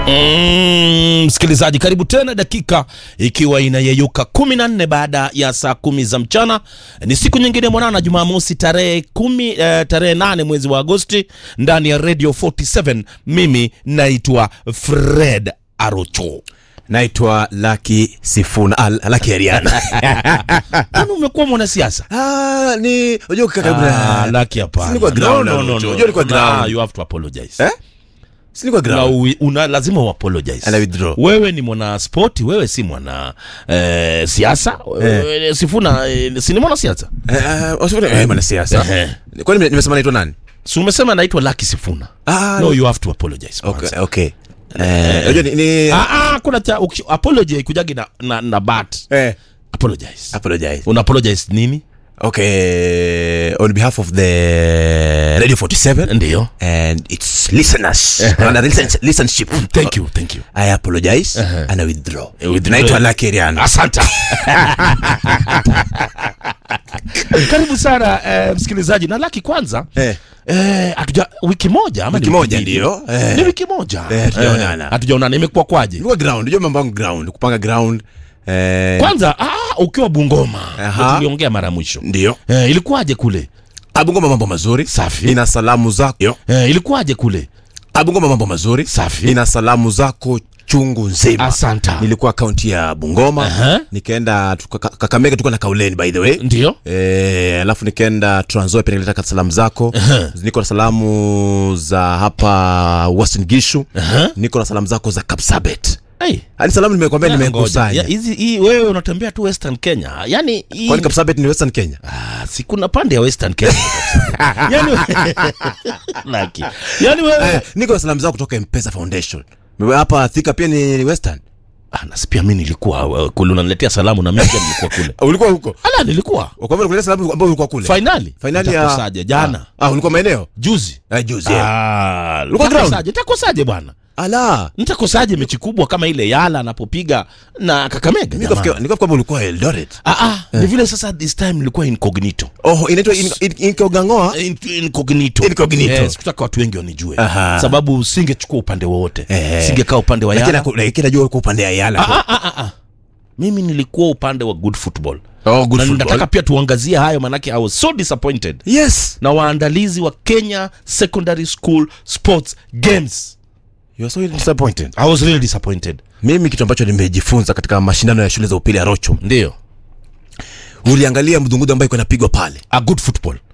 Mm, msikilizaji karibu tena dakika ikiwa inayeyuka kumi na nne baada ya saa kumi za mchana ni siku nyingine mwanana jumamosi tarehe kumi eh, tarehe nane mwezi wa agosti ndani ya radio 47 mimi naitwa fred arocho naitwa laki sifuna ah, laki ariana kwani umekuwa mwanasiasa ah, ni unajua ukikaa karibu Ah, na laki hapana. Si ni kwa No, ground, no, no, Arocho. no. Unajua ni kwa Una- ground. you have to apologize. eh si ni kwa Una, ground ui- una, lazima uapologize And I withdraw. wewe ni mwana spoti wewe si mwana eh, siasa eh. sifuna eh, si ni mwana siasa eh eh, usifanye eh bwana siasa Ehe. kwani nime- nimesema naitwa nani si umesema naitwa laki sifuna ah no you have to apologize kwanza. okay okay eh unajua ni, ni Ah, ah, kuna cha uki- apology kujagi na, na, na bat eh apologize apologize una apologize nini okay on behalf of the radio 47 ndio and its listeners and listen, listenership thank you thank you i apologize Uh-huh. and i withdraw Eh, withdraw. naitwa laki ariana asante karibu sana eh, msikilizaji na laki kwanza eh Eh, hatuja wiki moja ama Wiki ni moja mbili? ndio, eh. ni wiki moja Eh, hatujaonana. Eh, hatujaonana imekuwa kwaje ilikuwa ground unajua mambo yangu ground kupanga ground eh kwanza ah, ukiwa bungoma Aha. ndio tuliongea mara ya mwisho ndio eh, ilikuwaje kule abungoma mambo mazuri Safi. ina salamu zako eh, ilikuwaje kule abungoma mambo mazuri Safi. ina salamu zako chungu nzima Asanta. nilikuwa kaunti ya bungoma Aha. nikaenda tuka- Ka- kakamega tulikuwa na kauleni by the way ndio Eh, alafu nikaenda Trans Nzoia pia nilitaka salamu zako niko na salamu za hapa Western Gishu Aha. niko na salamu zako za Kapsabet hey. hadi salamu nimekwambia Ngoja. Ya, nimekusanya hizi hii wewe unatembea tu western kenya yani hii kwani Kapsabet ni Western Kenya ah, si kuna pande ya western kenya yani laki yani wewe eh, niko na salamu zako kutoka Mpesa Foundation Mewe hapa Thika pia ni Western ah, nasi pia mi nilikuwa uh, kule unaniletea salamu na mimi pia nilikuwa kule ulikuwa huko ala nilikuwa kwa hivyo nikuletea salamu ambao ulikuwa kule fainali finali ya Nitakosaje? jana ah, ah ulikuwa maeneo juzi eh, juzi yeah. Ah, Ulikuwa ground? nitakosaje nitakosaje bwana ala nitakosaje mechi kubwa kama ile yala anapopiga na kakamega nikafikia jamani? nikafikia kwamba ulikuwa Eldoret ah, ah, ni vile sasa this time nilikuwa incognito oh inaitwa in- in- inkogangoa In- incognito Incognito. Eh, sikutaka watu wengi wanijue Aha. sababu singechukua upande wowote Eh. singekaa upande wa lakini yala naku- lakini najua uko upande ya Yala ah, ah, ah, ah. mimi nilikuwa upande wa good football oh good na football nataka pia tuangazie hayo manake i was so disappointed yes na waandalizi wa kenya secondary school sports games you are so disappointed i was really disappointed mimi kitu ambacho nimejifunza katika mashindano ya shule za upili ya Rocho ndio uliangalia mdungudu ambayo iko inapigwa pale a good football